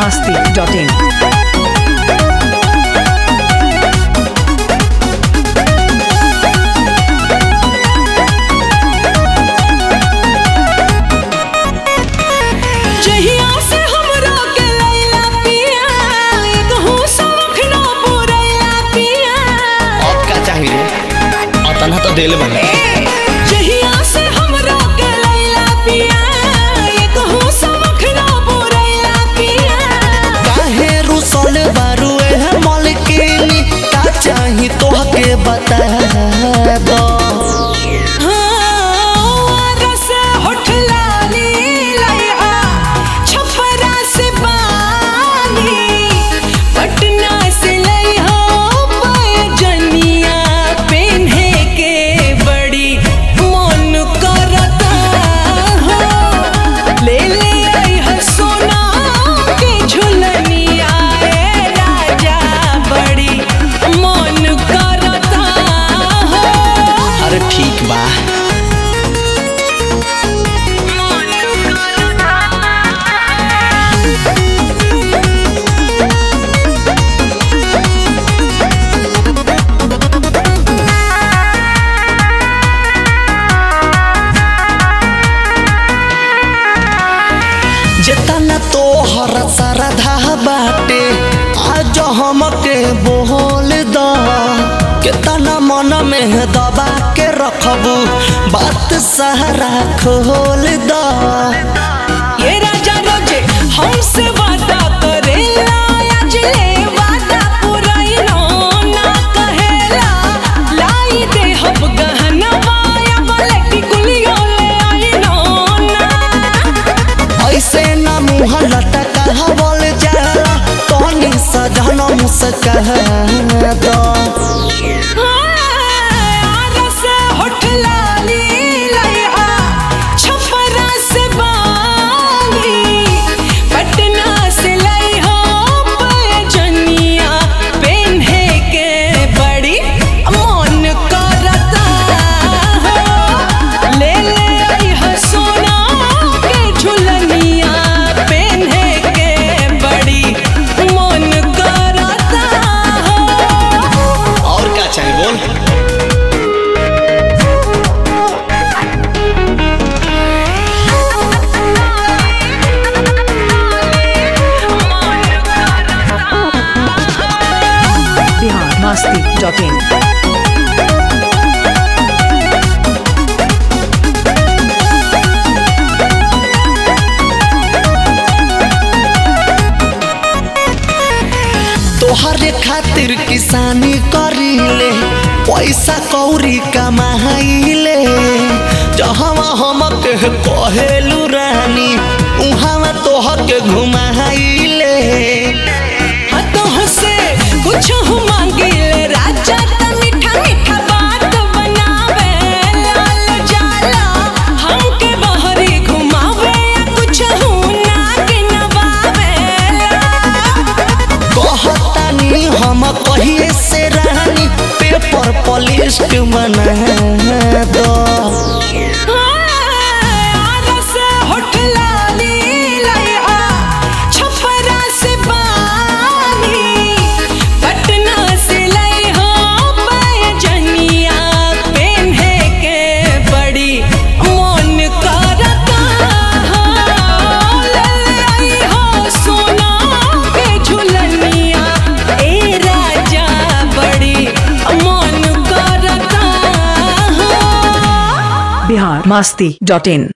masti.in. जहिया से हमरा के लैला पिया कहूँ सबक न पुरैला पिया अब का चाहिए रे अतना तो दिल बने जहिया से हमरा के लैला पिया कहूँ सबक न पुरैला पिया काहे रुसल बारू ए मलकिनी का चाही तोहके बता दो हाँ, रस होठ लाली लइहा, छपरा से बानी, पटना से लइहा पैजनिया पेन्हे के बड़ी मन करता हो। ले ले अइहा सोना के झुलनिया ए राजा बड़ी मन करता हो। अरे ठीक बा जेतना तोहर सरधा बाटे आज हमके बोल द केतना मन में दबा के रखबू बात सहारा खोल द ये राजा रोजे हमसे वादा करेला आज ले वादा पुराइनो ना कहेला लाई दे हम गहनवा या बलटी गुलियो ले आइनो ना ऐसे न मुँह लटका बोल जाला तोनी सजन मुस्का दो रस होठ लाली लइहा छपरा से बानी पटना से लइहा पैजनिया पेन्हे के बड़ी मन करता हो। ले ले अइहा सोना के झुलनिया पेन्हे के बड़ी मन करता हो। और क्या चाहिए बोल Bihar masti.in. तोहरे खातिर किसानी करीले पैसा कौरी कमाइले जहवा हमके कहेलू रानी उहावा तोहके घुमाइले हाथों से कुछ हो मांगिले राजा त मीठा मीठा बात बनावे लाल जाला हमके बहरी घुमावे या कुछ हो ना के नवावे कहतानी हम कहिए से रानी पेपर पलिस्ट बना दो रस होठ लाली लइहा छपरा से बानी पटना से लइहा पैजनिया पेन्हे के बड़ी मन करता हो। ले अइहा सोना के झुलनिया ए राजा बड़ी मन करता हो। Bihar masti.in.